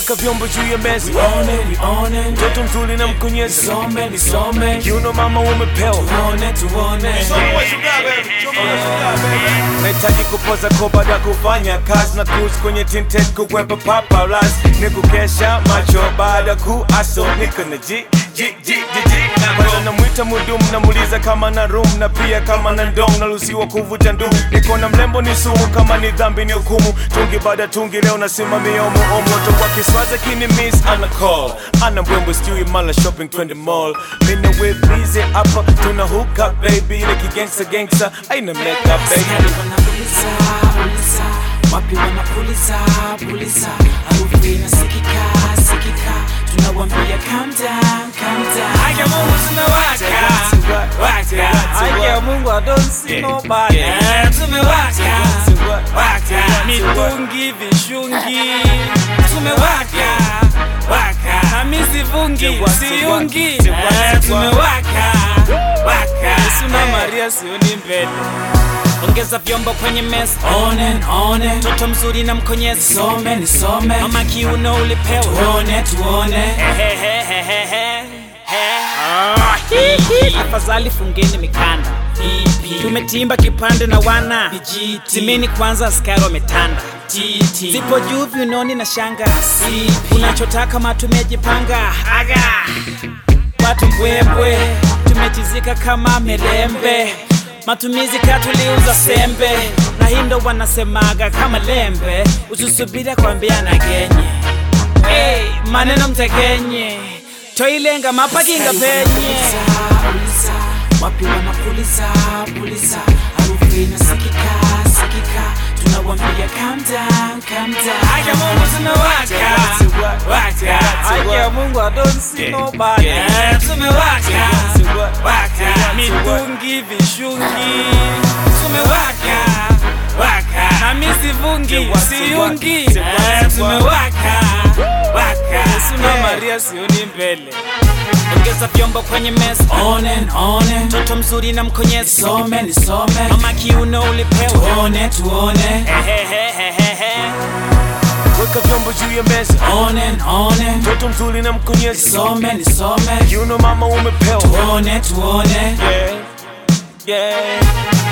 weka vyombo juu ya meza Nione, nione, mtoto mzuri na mkonyezi nisome, nisome, kiuno mama umepewa tuone, tuone. nahitaji kupoza ko baada ya kufanya kazi na cruise kwenye tinted kukwepa paparazzi ni kukesha macho baada ku aso niko na ji ji ji ji ji kwanza namwita mudumu namuuliza kama na room na pia kama na ndong naruhusiwa kuvuta ndumu niko na mlembo ni sumu kama ni dhambi ni hukumu tungi baada tungi leo nasimamia omo moto wa kiswaza kini miss ana call ana mbwembwe sijui mala shopping twende mall mina with busy hapa tuna hook up baby ile kigangsta gangsta aina makeup baby Askari wanapuliza, puliza, wapi wanapuliza, puliza, harufu inasikika, sikika, tunawambia calm down, calm down. Haki ya Mungu tumewaka, waka. Haki ya Mungu I don't see nobody. Eh, tumewaka, waka. Mitungi, vishungi, tumewaka, waka. Na mi sivungi, siungi. Eh, tumewaka, waka. Yesu na Maria sioni mbele. Ongeza vyombo kwenye meza, One, one, mtoto mzuri na mkonyezi, nisome, nisome, mama kiuno ulipewa tuone, tuone. afadhali fungeni mikanda tumetimba kipande na wana Vijiti. timeni kwanza askari wametanda Titi, zipo juu viunoni na shanga Sipi. unachotaka ma tumejipanga aga watu mbwembwe tumetizika kama mirembe matumizi katuliuza sembe na hindo wanasemaga kama lembe usisubira kwambiana genye hey, maneno mtekenye toilenga mapakinga penye Puliza, puliza, wapi wanapuliza, puliza, harufu inasikika, sikika, tunawambia calm down, calm down. Haki ya Mungu tumewaka, waka. Haki ya Mungu I don't see nobody. Eh, tumewaka, waka. Mitungi, vishungi, tumewaka, waka. Na mi sivungi, siungi. Eh, tumewaka, waka. Yesu na Maria sioni mbele. Ongeza vyombo kwenye meza, One, one, mtoto mzuri na mkonyezi, nisome, nisome, mama kiuno ulipewa. tuone, tuone. Ehehehehe. weka vyombo juu ya meza One, one, mtoto mzuri na mkonyezi nisome, nisome, kiuno mama umepewa tuone, tuone. yeah, yeah.